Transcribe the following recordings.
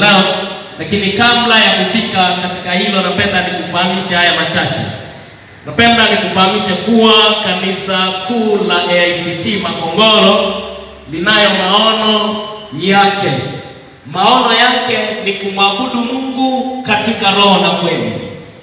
yao, lakini kabla ya kufika katika hilo, napenda nikufahamishe haya machache. Napenda nikufahamishe kuwa kanisa kuu la AICT Makongoro linayo maono yake. Maono yake ni kumwabudu Mungu katika roho na kweli,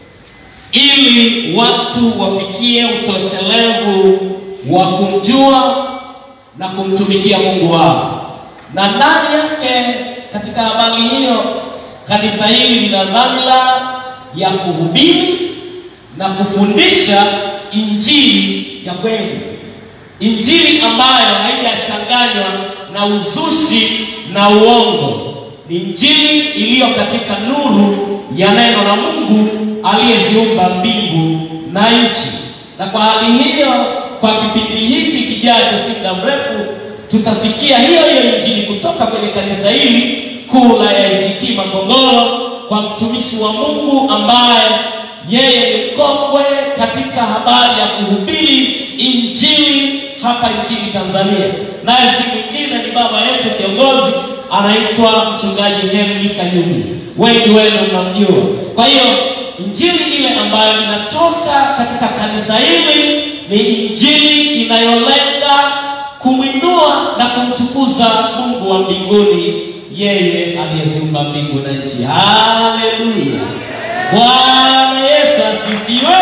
ili watu wafikie utoshelevu wa kumjua na kumtumikia Mungu wao. Na ndani yake, katika habari hiyo, kanisa hili lina dhamira ya kuhubiri na kufundisha injili ya kweli, injili ambayo haijachanganywa na uzushi na uongo. Ni injili iliyo katika nuru ya neno la Mungu aliyeziumba mbingu na nchi. Na kwa hali hiyo, kwa kipindi hiki kijacho, si muda mrefu, tutasikia hiyo hiyo injili kutoka kwenye kanisa hili kuu la AICT Makongoro kwa mtumishi wa Mungu ambaye yeye ni mkongwe katika habari ya kuhubiri injili hapa nchini Tanzania, naye si mwingine ni baba yetu kiongozi anaitwa mchungaji Henry Kayuni. Wengi wenu mnamjua. Kwa hiyo injili ile ambayo inatoka katika kanisa hili ni injili inayolenga kumwinua na kumtukuza Mungu wa mbinguni, yeye aliyeziumba mbingu na nchi. Haleluya! Bwana Yesu asifiwe.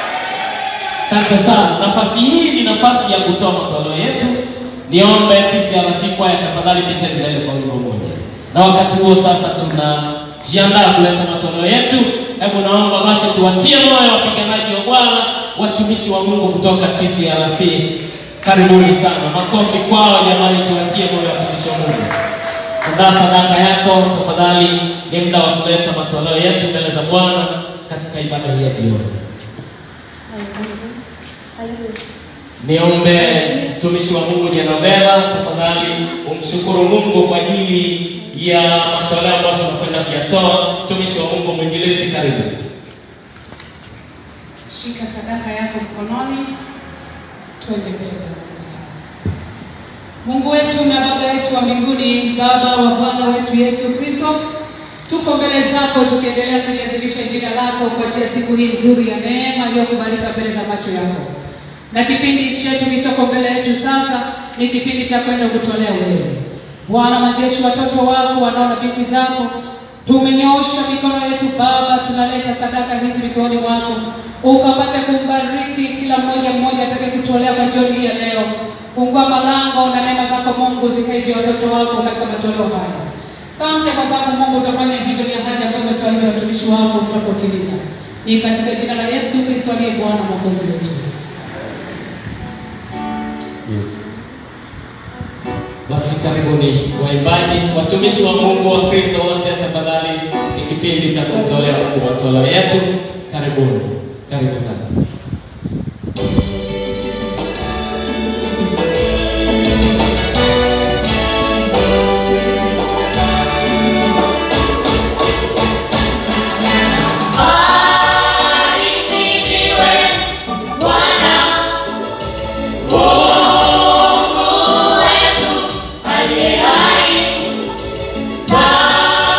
Asante sana. Nafasi hii ni nafasi ya kutoa matoleo yetu. Niombe TCRC kwaya, tafadhali pita mbele kwa wimbo mmoja, na wakati huo sasa tunajiandaa kuleta matoleo yetu. Hebu naomba basi tuwatie moyo wapiganaji wa Bwana, watumishi wa Mungu kutoka TCRC. Karibuni sana, makofi kwao jamani, tuwatie moyo watumishi wa Mungu. Andaa sadaka yako tafadhali, ni muda wa kuleta matoleo yetu mbele za Bwana katika ibada hii ya jioni. Niombe mtumishi wa Mungu Jenovera, tafadhali umshukuru Mungu kwa ajili ya matoleo ambayo tunakwenda kuyatoa. Mtumishi wa Mungu mwinjilisti, karibu. Shika sadaka yako mkononi, twende mbele za Mungu sasa. Mungu wetu na Baba yetu wa mbinguni, Baba wa Bwana wetu Yesu Kristo, tuko mbele zako tukiendelea kuliazimisha jina lako kwa ajili ya siku hii nzuri ya neema iliyokubalika mbele za macho yako, na kipindi chetu kilichoko mbele yetu sasa ni kipindi cha kwenda kutolea wewe Bwana majeshi, watoto wako wanao na binti zako, tumenyoosha mikono yetu Baba, tunaleta sadaka hizi mikononi mwako, ukapate kumbariki kila mmoja mmoja atakaye kutolea kwa jioni ya leo. Fungua malango na neema zako Mungu zikaije watoto wako katika matoleo haya. Asante kwa sababu Mungu utafanya hivyo, ni ahadi ambayo umetuahidi watumishi wako tunapotimiza. Ni katika jina la Yesu Kristo aliye Bwana mwokozi wetu. Basi karibuni waimbaji, watumishi wa Mungu, wa Kristo wote, tafadhali, ni kipindi cha kumtolea Mungu matoleo yetu. Karibuni, karibu sana.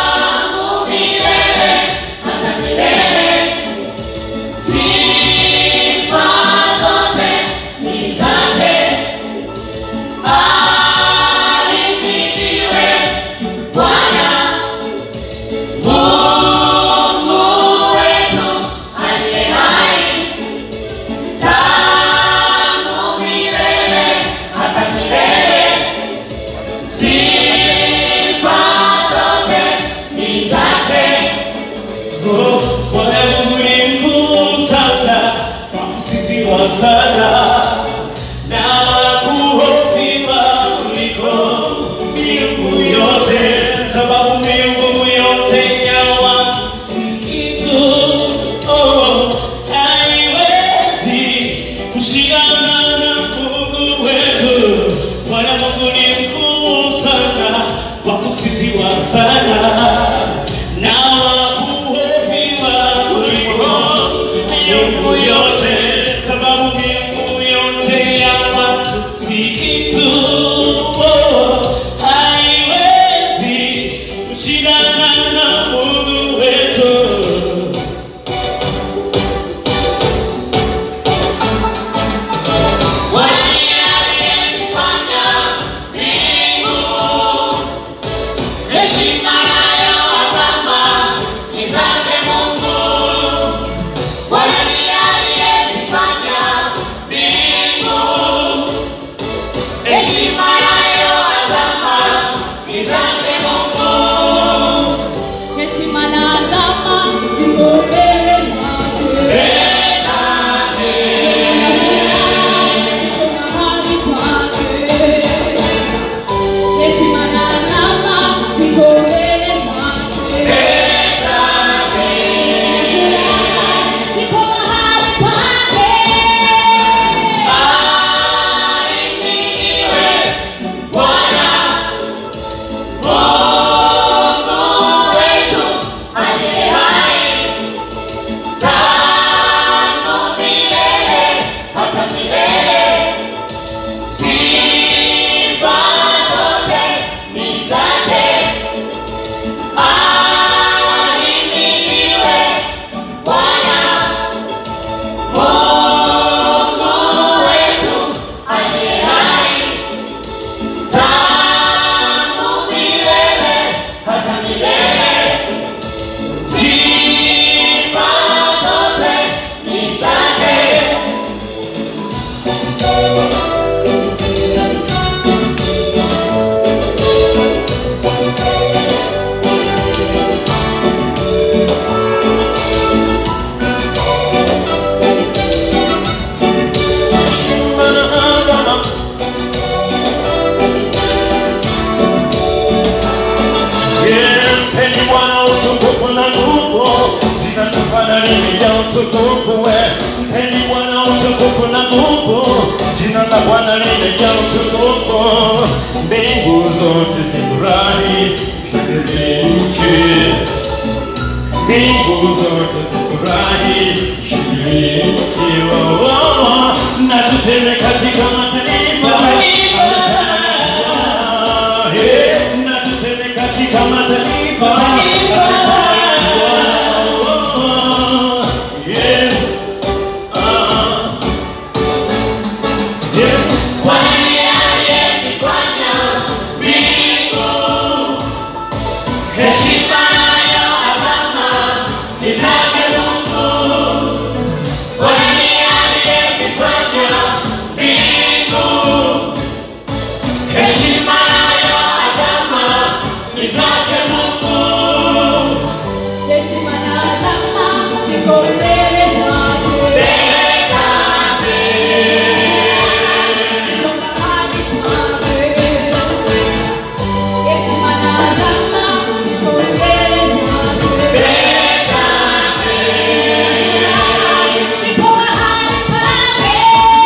Tangu milele hata milele, si Heshima na adama ziko mbele zake. Mahali pake. Heshima na adama ziko mbele zake. Ziko mahali pake. Mpeni Bwana utukufu na nguvu, jina la Bwana limejaa utukufu. we. Mpeni Bwana utukufu na nguvu, jina la Bwana limejaa utukufu. Mbingu zote zifurahi, shangilie nchi. Mbingu zote zifurahi, shangilie nchi. Oh, oh, oh. Na tuseme katika mataifa Eh, na tuseme katika mataifa Yeah. Ah. Yeah. Heshima na adama ziko mbele zake. Ziko mahali pake. Heshima na adama ziko mbele zake. Ziko mahali pake.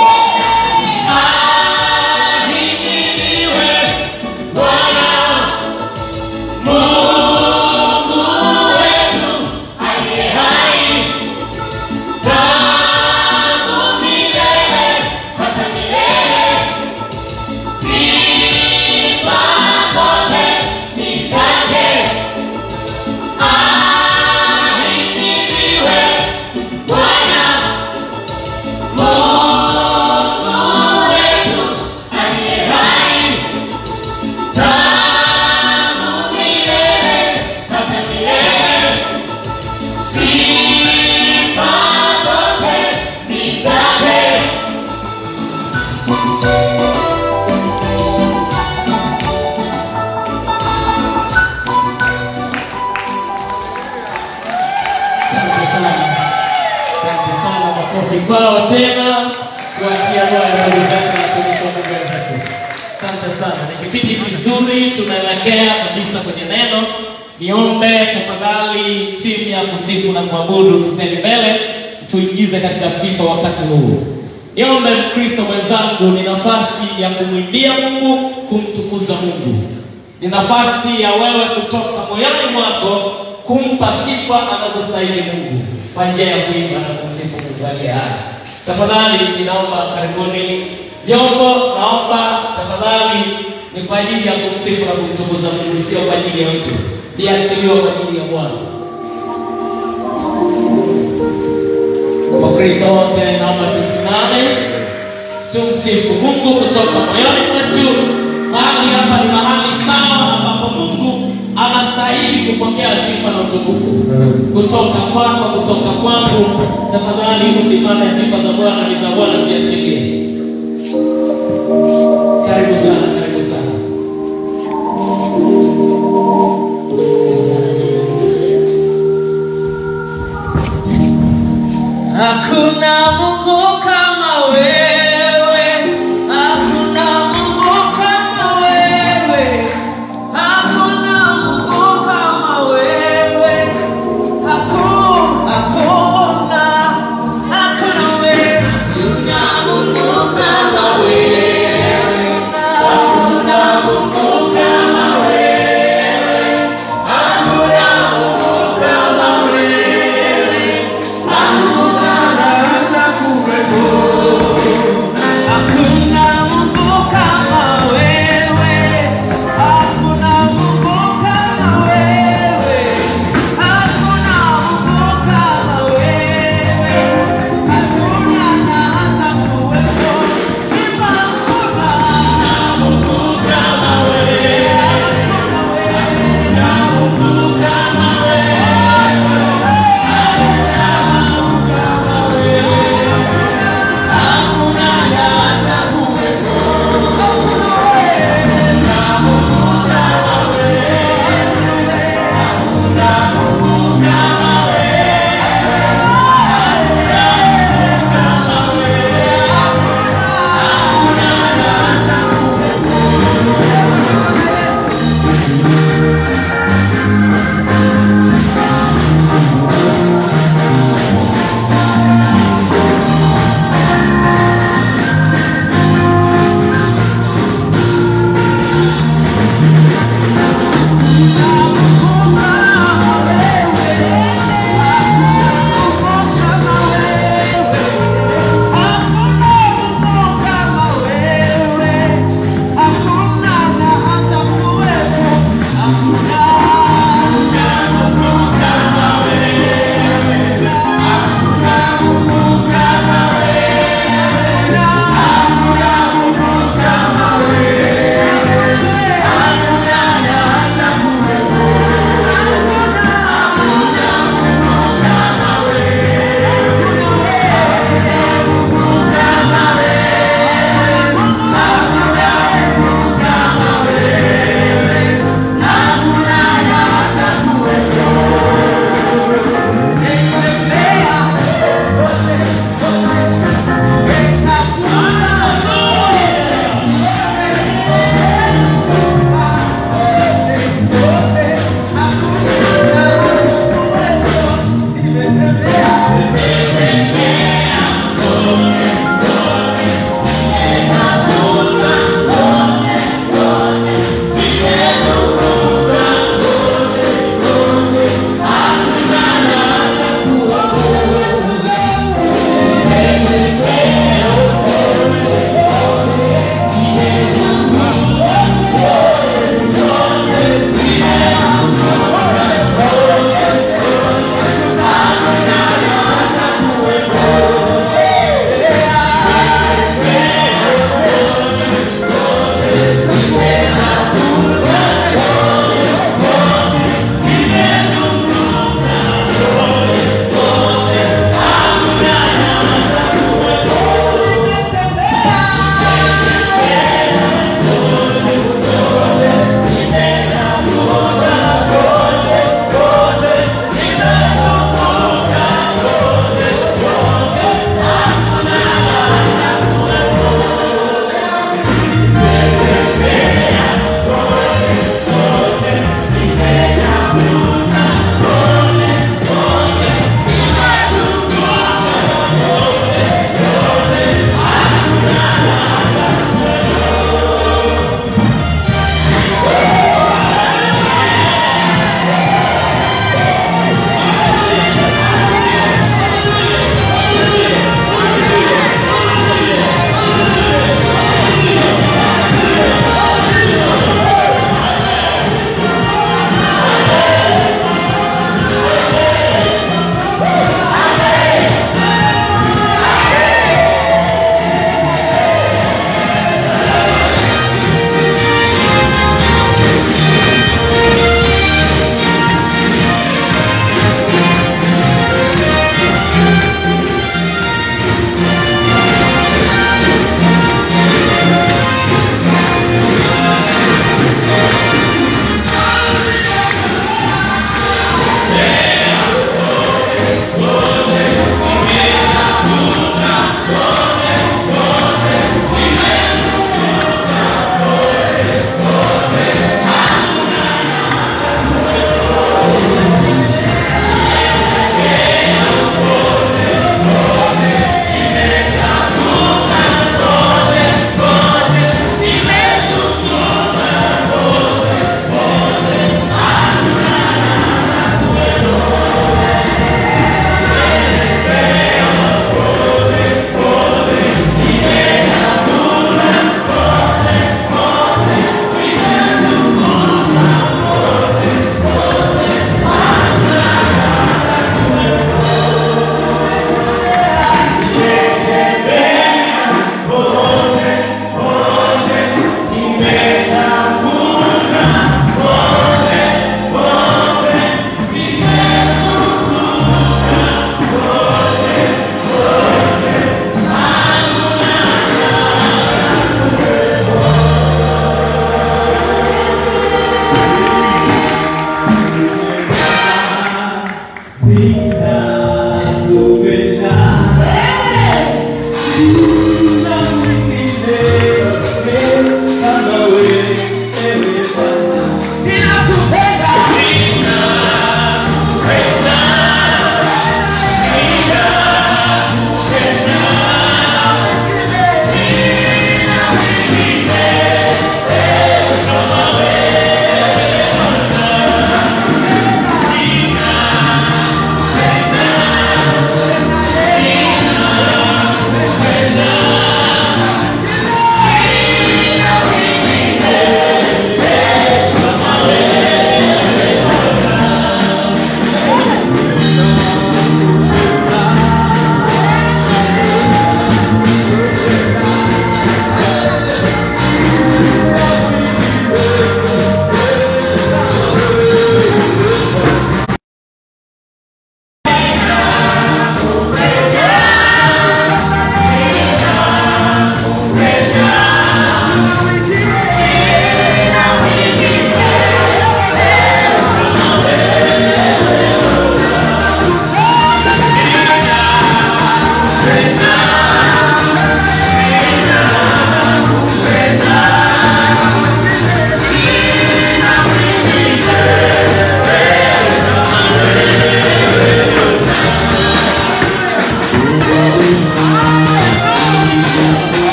Asante sana, asante sana. Makofi kwao tena, kuwatia moyo ndugu zetu na watumishi wa Mungu wenzetu. Asante sana, ni kipindi kizuri, tunaelekea kabisa kwenye neno. Niombe tafadhali timu ya kusifu na kuabudu tuteni mbele, tuingize katika sifa wakati huu. Niombe Mkristo mwenzangu, ni nafasi ya kumwimbia Mungu, kumtukuza Mungu ni nafasi ya wewe kutoka moyoni mwako kumpa sifa anazostahili Mungu kwa njia ya kuimba na kumsifu Mungu aliye hai. Tafadhali ninaomba karibuni vyombo, naomba tafadhali ni kwa ajili ya kumsifu na kumtukuza Mungu, sio kwa ajili ya mtu, viachiliwa kwa ajili ya Bwana. Wakristo wote naomba tusimame tumsifu Mungu kutoka moyoni mwetu. Mahali hapa ni mahali sawa ambapo Mungu anastahili kupokea sifa na utukufu kutoka kwako, kutoka kwangu. Tafadhali usimame, sifa za Bwana ni za Bwana, ziachilie. Karibu sana, karibu sana. Hakuna Mungu kama wewe, hakuna Mungu kama wewe, hakuna Mungu kama wewe, hakuna, hakuna, hakuna wewe, hakuna Mungu kama wewe, hakuna Mungu kama wewe, hakuna Mungu kama wewe, hakuna hata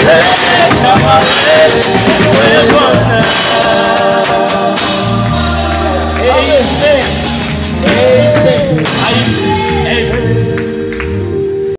kama wewe, wewe Bwana.